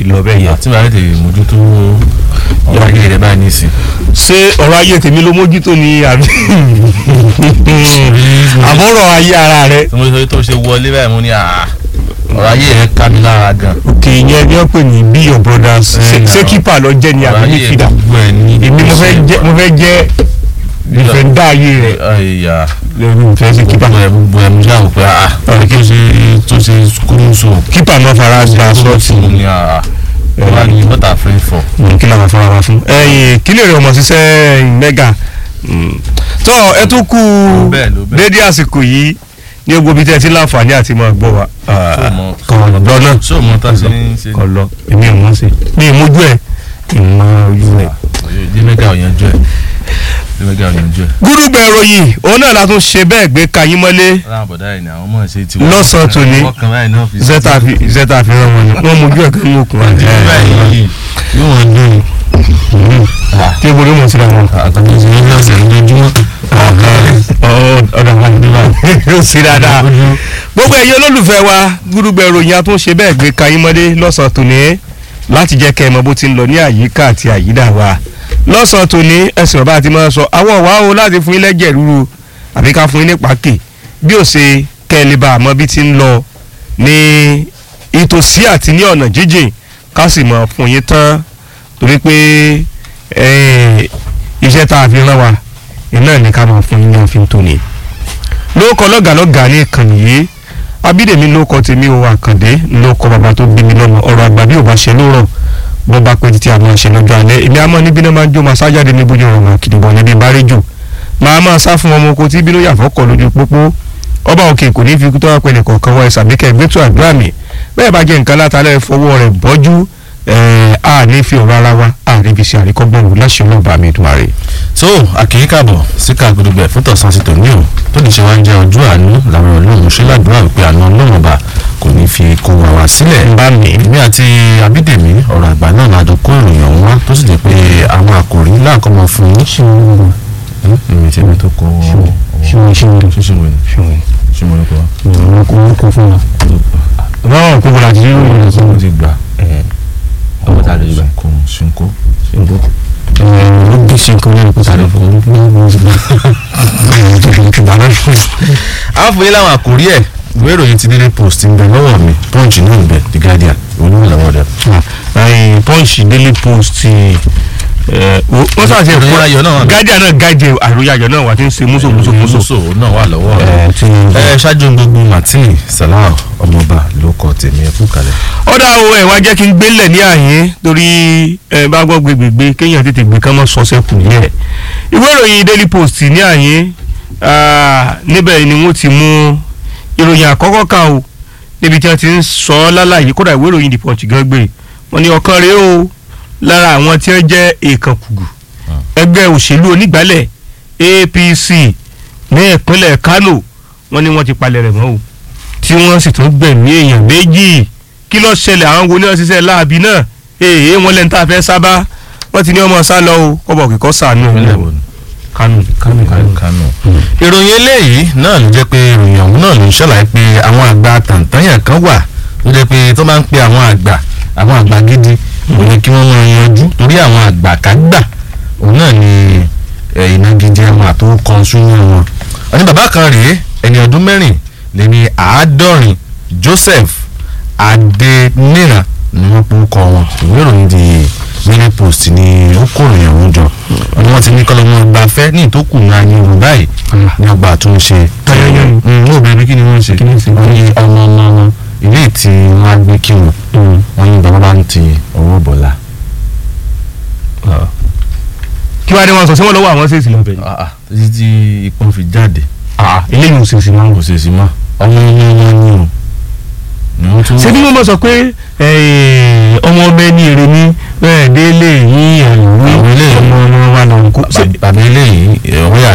ti lọ bẹ́ẹ̀ yẹn. àti bàbá tètè mójútó ọ̀rọ̀ ayé rẹ̀ báyìí nísìn. ṣé ọ̀rọ̀ ayé tèmi ló mójútó ni àbí àbọ̀rọ̀ ayé ara rẹ. tí mo sọ tó ṣe wọlé báyìí mo ní à ọ̀rọ̀ ayé rẹ̀ ká mi lára gan. òkè yẹn ni wọ́n pè ní be your brothers Eh, ṣé- ṣé now. kípà lọ jẹ́ ni ọ̀rọ̀ àbí ayé midfielder gbogbo ẹ̀ ní. èmi mo fẹ́ jẹ́ mo fẹ́ jẹ́ defender ayé rẹ̀ ẹ̀yà lẹ́nu ìfẹ́ sí kípà gbogbo ẹ̀ gbogbo ẹ̀ mo ṣáà wò pé à ọ̀rẹ́ kí o ṣe tó ṣe kúrú so. kípà náà fara gba sọ́ọ̀tì mo ní à ọ̀rọ̀ ni what are friends for. kí làwọn afárá wa fún. ẹyìn kí lè rí ọmọ ṣiṣẹ́ mẹ́gà tó ẹ tún kú bẹ́ẹ̀ ló bẹ́ẹ̀. dédé àsìkò yìí ní gbogbo ibi tí ẹ ti láǹfààní àti máa gbọ́ wa. Ṣó mọ- kọ̀ lọ náà ṣé o mọ tá a ṣe ń ṣe. kọ̀ lọ èmi ò mọ̀ sí mi ì mójú ẹ̀ ìmọ̀ ojú ẹ̀. jẹ́mẹ́gà ọ̀yanjú ẹ̀ jẹ́mẹ́gà ọ̀yanjú ẹ̀. gúdúgbẹ̀ ìròyìn òun náà la tún ṣe bẹ́ẹ̀ gbé kayín mọ́lé láwọn bọ̀dá ẹ̀ ni àwọn ọmọ ṣe ti Lọ́sàn-án tòní. wọ́n kan báyìí náà fi ṣe. zeta fi zeta fi rán wọn ni wọ́n mójú ẹ̀ kan ní òkun Ti bí báyìí yóò wọ́n dùn. tí ebo ló mọ̀ síra wọn. àtàkùn ìṣẹ̀lẹ̀ ní ọ̀sẹ̀ lójúmọ́. ọ̀dà wa ní báyìí ó sì dáadáa. gbogbo ẹ̀yin olólùfẹ́ wa gúdúgbẹ̀ ìròyìn atúnṣe bẹ́ẹ̀ gbé kayín mọ́lé lọ́sàn-án tòní láti jẹ́ kẹ́ ẹ mọ bó ti ń lọ ní àyíká àti àyídà wa lọ́sàn-án tòní ẹ̀sìn ọ̀bá àti máa sọ àwọn ọ̀wá o láti fún yín lẹ́jẹ̀ rúru àbí ká fún yín ní pàákì bí ó ṣe kẹ́ ẹ lè bá àmọ́ bí ti ń lọ ní ìtòsí àti ní ọ̀nà jíjìn ká sì mọ̀ fún yín tán torí pé eh, iṣẹ́ tá a fi rán wa iná ní ká máa fún yín ní òfin tóní lóòkọ lọ́gàlọ́gà ní ìkànnì yìí abídèmí lóòkọ tèmi ò àkàndé lóòkọ bàbá tó bí mi lọ́mọ ọ̀rọ̀ àgbà bí ò bá ṣe lóòrọ̀ bó bá pẹ́ títí àwọn ṣe lọ́jọ́ alẹ́ èmi àmọ́ níbi náà máa ń jó máa sájáde ní bójú ọ̀rọ̀ máa kìdìbọ̀ níbi bá rí jù máa máa sá fún ọmọ oko tí bínú yàfọ́kọ̀ lójú pópó ọba òkè kò ní fi kú tó wá pẹ́ẹ́nì kọ̀ọ̀kan wọ ẹ̀sà bí kẹ́gbẹ́tò àdúrà mi bẹ́ẹ̀ bá jẹ́ nǹkan látàlẹ́ fọwọ́ rẹ̀ bọ́jú ẹ̀ á ní fi ọ̀rọ̀ ara wa á rí fi ṣe àríkọ́gbọ̀n wò láṣẹ ọlọ́ọ̀bà mi dùn àrè. so àkìrí kàbọ̀ sí kàgbọ́dọ̀gbẹ̀ fún tọ̀sán sí tòní o tó lè ṣe wá ń jẹ́ ọjọ́ àánú làwọn ọlọ́run ṣe ládùúrà wípé àánú ọlọ́run ọba kò ní fi kó wa wá sílẹ̀. bá mi. èmi àti abídèmí ọ̀rọ̀ àgbà náà la jọ kó ìròyìn ọ̀hún wá tó sì jẹ́ pé àwọn àkòrí láàkọ́mọ fún yín. ṣé wọ́n ń bọ̀ èmi tí èmi tó kọ ṣé wọ́n ṣé wọ́n ṣíṣe wẹ̀ ṣé wọ́n ṣé mo ní kọ́ wọ́n kò wọ́n kò fún wa. báwọn kò bọ̀dà tí yóò yẹ mo ti gbà ọwọ́ ta ló gbà? ṣùnkó ṣùnkó ló bí ṣe nǹkan lẹ́nu kó sáré fún un ní ọmọ ìgbà ìgbà náà fún un. a fún yín láwọn àkòrí ẹ̀ ìwé ìròyìn ti Daily Post ń bẹ lọ́wọ́ mi Punch náà ń bẹ The Guardian olúwo lọ́wọ́ rẹ̀. punch daily post wọ́n sáà ṣe Ìròyìn ayọ̀ náà wà. gájà náà gájẹ àròyé ayọ̀ náà wà tí ń ṣe múso múso múso. muso náà wà lọ́wọ́ rẹ̀. tí ẹ ṣáájú gbogbo Martin Salau ọmọọba ló kọ tèmi ẹ kú kalẹ̀. ọ̀dà o ẹ̀ wá jẹ́ kí n gbélẹ̀ ní àyín torí ẹ bá gbọ́ gbégbégbé kéèyàn tètè gbé kán mọ́ sọ́sẹ́ kù yẹ. ìwé ìròyìn daily post ní àyín ah, níbẹ̀ ni wọ́n ti mú ìròyìn àkọ́kọ́ kan o níbi tí wọ́n ti ń sọ ọ́ lálàyé kódà ìwé ìròyìn the punch gan gbé wọ́n ní ọ̀kan rèé o lára àwọn tí wọ́n jẹ́ èèkàn kùgù ẹgbẹ́ òṣèlú onígbàálẹ̀ APC ní ìpínlẹ̀ Kano wọ́n ní wọ́n ti palẹ̀ rẹ̀ mọ́ o tí wọ́n sì tún gbẹ̀mí èèyàn méjì kí ló ṣẹlẹ̀ àwọn wo ní wọ́n ṣiṣẹ́ láabi náà èèyàn wọn lẹ́nu tá a fẹ́ sábà wọ́n ti ní ọmọ sá lọ o kọ́bọ̀ kíkọ́ sànú ìpínlẹ̀ wo ni? Kano Kano Kano. Kánò. ìròyìn eléyìí náà ló jẹ́ pé ìròyìn ọ̀hún náà ló ń ṣàlàyé pé àwọn àgbà tàǹtàǹyà kan wà ló jẹ́ pé tó máa ń pe àwọn àgbà àwọn àgbà gidi òun ni kí wọ́n máa yanjú torí àwọn àgbà kágbà òun náà ni eh, ìnagijẹ wọn àtòkọ súnmọ́ wọn. ọ̀ní bàbá kan rèé ẹni ọdún mẹ́rin lé ní àádọ́rin Joseph Adeniran ni wọ́n pọ̀ kọ́ wọn ìwé ìròyìn di Daily Post ni ó kó ìròyìn ọ̀hún jọ ni wọ́n ti ní kọ́ lọ́mọ gbafẹ́ ní ìtókù náà ní yorùbá yìí ní ọgbà àtúnṣe. Ayẹyẹ ni. ní obìnrin kí ni wọ́n ṣe Kí ni wọ́n ṣe? wọ́n ní ọmọ ọmọ wọn ilé tí wọ́n á gbé kí wọn wọ́n ní bàbá bá ń ti ọwọ́ bọ̀lá. kí wàá ní wọn sọ sí wọn lọ́wọ́ àwọn ṣèṣì lọ́bẹ̀ ni. títí tí ìpọ́n fi jáde eléyìí ò ṣèṣì máa ń kò wò. sì sí mọ́ ọmọ ọmọ wọn ni o ni wọ́n tún. ṣé bí wọ́n mọ̀ sọ pé ọmọ ọmọ ẹni èrè ni bẹ́ẹ̀ délé yín ẹ̀rù Àwọn eléyìí- ọmọ ọmọ wa lọ́nkú. bàbá eléyìí ọwọ́ yà